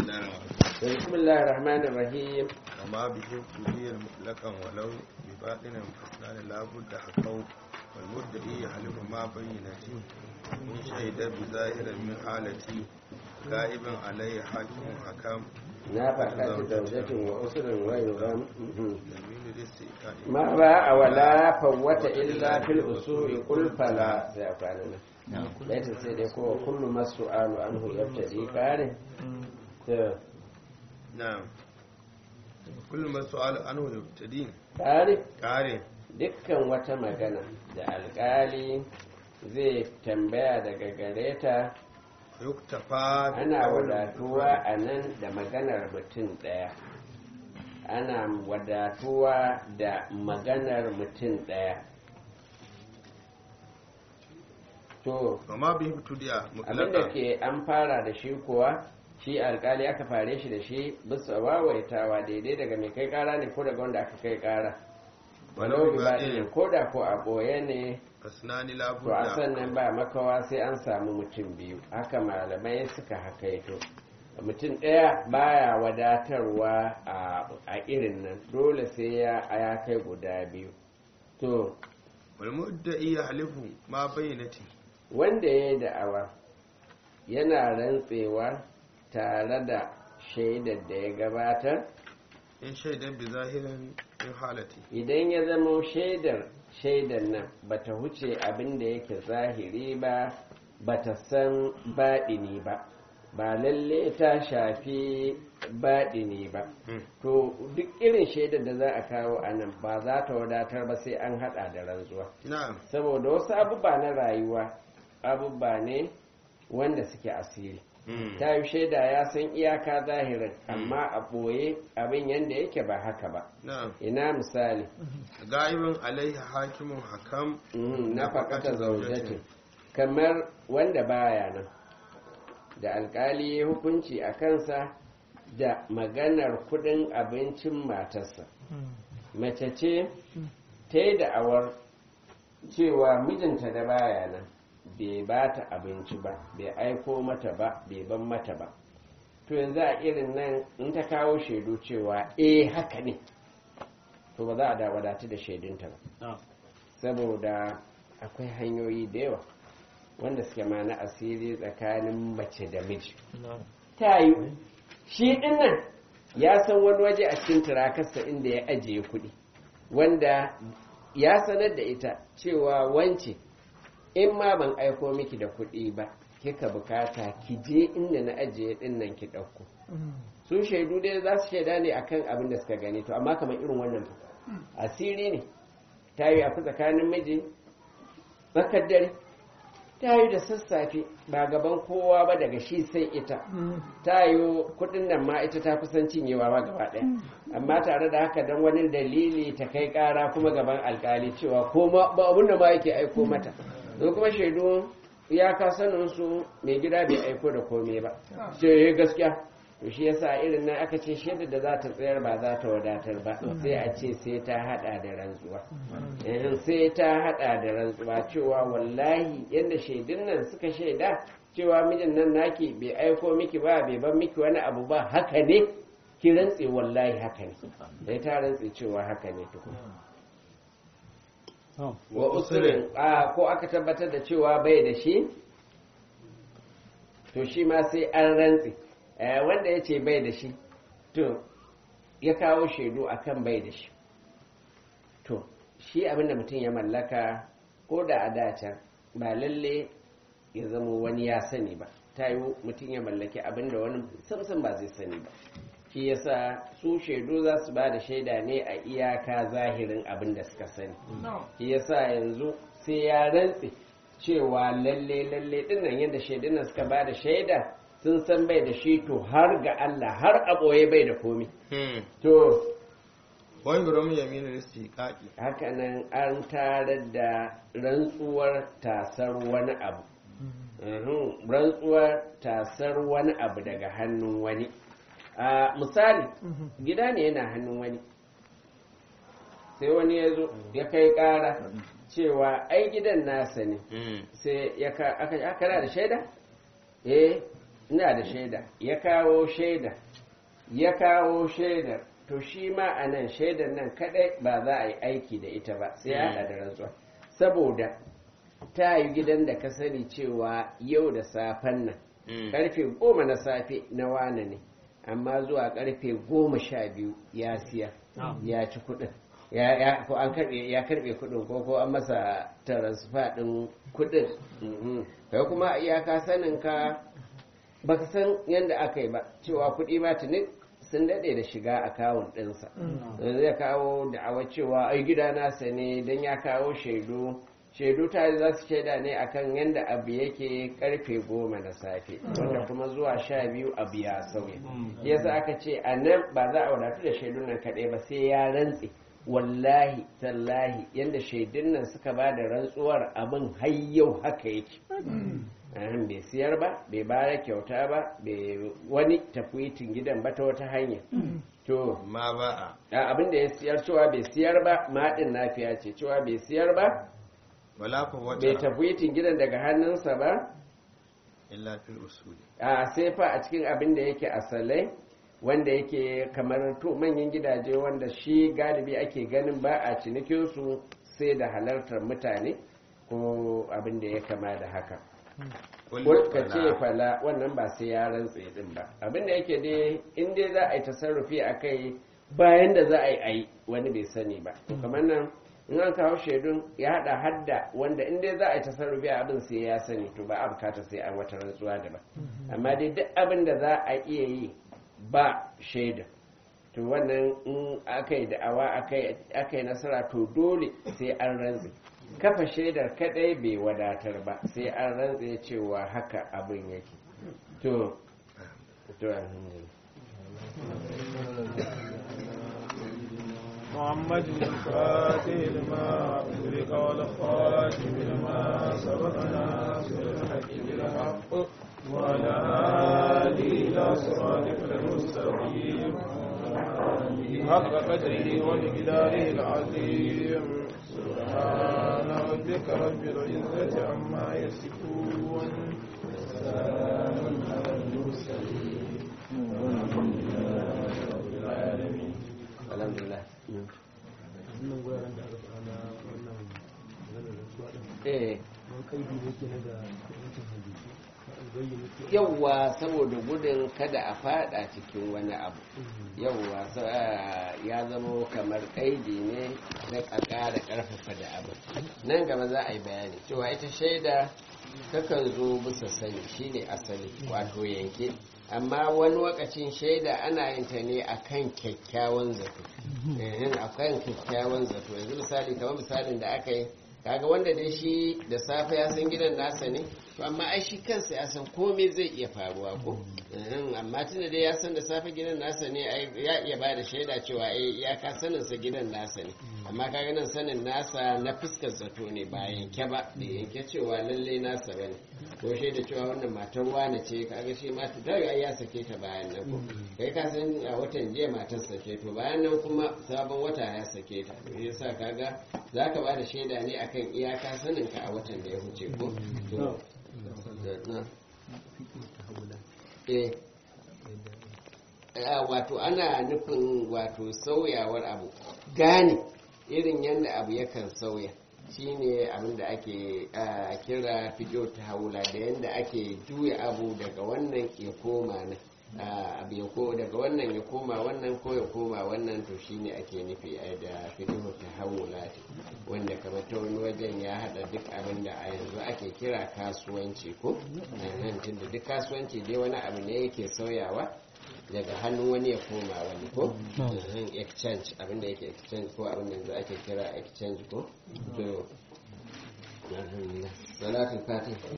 بسم الله الرحمن الرحيم وما به قضية مطلقا ولو بباطن فاسنان لا بد حقه والمدعي يحلف ما بينتي إن شهد بظاهر من حالتي غائب عليه حاكم حكم نافقة زوجة وأسر ويرم يمين للسيئات ما باع ولا فوت إلا في الأصول قل فلا سيفعلنا ليس سيدي كو كل ما السؤال عنه يبتدي كاره نعم كل ما سؤال عنه يبتدي كاره kare dukkan wata magana da alkali zai tambaya daga gare ta yuktafa ana wadatuwa a nan da maganar mutum ɗaya ana wadatuwa da maganar mutum ɗaya to وما به ابتداء abinda مطلقا ke an fara da shi kuwa shi alkali aka fare shi da shi bisa wawaitawa daidai daga mai kai kara ne ko daga wanda aka kai kara walau bi baɗinin ko da ko a ɓoye ne fasnani to a labudda sannan ba makawa sai an samu mutum biyu haka malamai suka hakaito mutum ɗaya baya wadatarwa a a irin nan dole sai ya ya kai guda biyu to والمدعي يحلف ما بينتي wanda ya yi da'awa yana rantsewa tare da shaidar da ya gabatar in shaidan bi zahirin in halati idan ya zama shaidar shaidar nan bata huce abin da yake zahiri ba bata san baɗini ba ba lalle ta shafi baɗini ba to duk irin shaidar da za a kawo a nan ba za ta wadatar ba sai an haɗa da rantsuwa na'am saboda wasu abubuwa na rayuwa abubuwa ne wanda suke asiri ta yi shaida ya san iyaka zahirin amma a ɓoye abin yadda yake ba haka ba na'am ina misali ga'ibin alaihi hakimun hakam Mhm, na faƙata zaujatin kamar wanda baya nan da alkali ya hukunci a kansa da maganar kudin abincin matarsa mace ce ta yi da'awar cewa mijinta da baya nan bai ba ta abinci ba bai aiko mata ba bai ban mata ba to yanzu a irin nan in ta kawo shaidu cewa eh haka ne to ba za a da wadatu da shaidunta ba saboda akwai hanyoyi da yawa wanda suke ma na asiri tsakanin mace da miji ta yi shi dinnan ya san wani waje a cikin turakarsa inda ya ajiye kuɗi wanda ya sanar da ita cewa wance in ma ban aiko miki da kuɗi ba kika bukata ki je inda na ajiye dinnan ki ɗauko su shaidu dai za su shaida ne akan abin da suka gani to amma kamar irin wannan fa asiri ne ta yi a tsakanin miji tsakar dare ta yi da sassafe ba gaban kowa ba daga shi sai ita ta yi kudin nan ma ita ta kusan cinyewa ba gaba ɗaya amma tare da haka don wani dalili ta kai ƙara kuma gaban alkali cewa ko ma ba abin da ma yake aiko mata zo kuma shaidu ya ka sanin su mai gida bai aiko da komai ba ce gaskiya to shi yasa irin nan aka ce shaidar da za ta tsayar ba za ta wadatar ba sai a ce sai ta hada da rantsuwa eh sai ta hada da rantsuwa cewa wallahi yadda shaidun nan suka shaida cewa mijin nan naki bai aiko miki ba bai ban miki wani abu ba haka ne ki rantse wallahi haka ne sai ta rantse cewa haka ne tukun wa usurin a ko aka tabbatar da cewa bai da shi to shi ma sai an rantse Eh, wanda ya ce bai da shi to ya kawo shaidu akan bai da shi to shi abinda mutum ya mallaka ko da a dace ba lalle ya zama wani ya sani ba ta yi mutum ya mallaki abinda wani samsan ba zai sani ba shi yasa su shaidu za su ba da shaida ne a iyaka zahirin abin da suka sani shi yasa yanzu sai ya rantse cewa lalle lalle dinnan yadda shaidunan suka ba da shaida sun san bai da shi to har ga Allah har a ɓoye bai da komi to wani gurin yaminin istiqaqi hakanan an tarar da rantsuwar tasar wani abu Mhm, rantsuwar tasar wani abu daga hannun wani a misali gida ne yana hannun wani sai wani ya zo ya kai ƙara cewa ai gidan nasa ne sai ya ka aka aka da shaida eh ina da shaida ya kawo shaida ya kawo shaidar to shi ma a nan shaidar nan kadai ba za a yi aiki da ita ba sai ya haɗa da rantsuwa saboda ta yi gidan da ka sani cewa yau da safen nan karfe goma na safe na wane ne amma zuwa karfe goma sha biyu ya siya ya ci kudin ya ya ko an karbe ya karbe kudin ko ko an masa transfer din kudin mhm. kai kuma iyaka sanin ka baka san yadda aka yi ba cewa kudi ba tuni sun daɗe da shiga akawun ɗinsa zai kawo da'awa cewa ai gida nasa ne don ya kawo shaidu shaidu ta za su shaida ne akan yadda abu yake karfe goma na safe wanda kuma zuwa sha biyu abu ya sauya yasa aka ce a nan ba za a wadatu da shaidun nan kaɗai ba sai ya rantse wallahi tallahi yadda shaidun nan suka ba da rantsuwar abin har yau haka yake Ahan, bai siyar ba bai bada kyauta ba bai wani tafwitin gidan ba ta wata hanya to ma ba a a abin da ya siyar cewa bai siyar ba maɗin nafiya ce cewa bai siyar ba wala fa bai wata tafwitin gidan daga hannunsa ba illa fil usuli a sai fa a cikin abin da yake asalai wanda yake kamar to manyan gidaje wanda shi galibi ake ganin ba a cinikinsu sai da halartar mutane ko abin da ya kama da haka Qul ka ce fala. fala wannan ba sai ya rantse din ba abin da yake dai in dai za a yi tasarrufi a kai bayan da za a yi a yi wani bai sani ba to kamar nan in an kawo shaidun ya hada hadda wanda in dai za a yi tasarrufi a abin sai ya sani to ba a bukata sai an wata rantsuwa da ba amma dai duk abin da za a iya yi ba shaida to wannan in aka yi da'awa aka yi nasara to dole sai an rantse kafa shaidar kadai bai wadatar ba sai an rantse cewa haka abin yake to to alhamdulillah محمد الفاتح لما أغلق والخاتم لما سبقنا بالحق بالحق وعلى آله إلى صراطك المستقيم حق قدره ومقداره العظيم سبحان ربك رب العزة عما يصفون وسلام على المرسلين والحمد لله رب العالمين alhamdulillah wannan guraren da aka fara wannan maganar rantsuwa din eh wani kaidi ne ke na da yankin hadisi na albayyana ke yawwa saboda gudun kada a fada cikin wani abu yawwa sa- ya zama kamar kaidi ne na a ƙara ƙarfafa da abu nan gaba za a yi bayani cewa ita shaida takan zo bisa sani shine asali wato yanke amma wani wakacin shaida ana yin ta ne akan kyakkyawan zato ehin akan kyakkyawan zato yanzu misali kamar misalin da aka yi kaga wanda dai shi da safe ya san gidan nasa ne to amma ai shi kansa ya san komai zai iya faruwa ko Ehin, amma tunda dai ya san da safe gidan nasa ne ai ya iya ba da shaida cewa ai ya ka sanin sa gidan nasa ne amma kaga nan sanin nasa na fuskar zato ne ba yanke ba da yanke cewa lalle nasa bane ko shaida cewa wannan matar wane ce kaga shi ma ta ai ya sake ta bayan nan ko kai ka san a watan jiya matar sake to bayan nan kuma sabon wata ya sake ta to yasa kaga zaka ba da shaida ne akan iyaka sanin ka a watan da ya wuce ko to na eh Ah, wato ana nufin wato sauyawar abu gane irin yadda abu yakan sauya shine abin da ake ah, kira fijo ta haula da yadda ake juya abu daga wannan ya koma nan Ah, abu ya ko daga wannan ya koma wannan ko ya koma wannan to shine ake nufi ai da fijo ta haula wanda kamar ta wani wajen ya hada duk abin da a yanzu ake kira kasuwanci ko nan tunda duk kasuwanci dai wani abu ne yake sauyawa daga hannun wani ya koma wani ko Mhm, exchange abinda yake exchange ko abinda yanzu ake kira exchange ko to alhamdulillah salatul fatih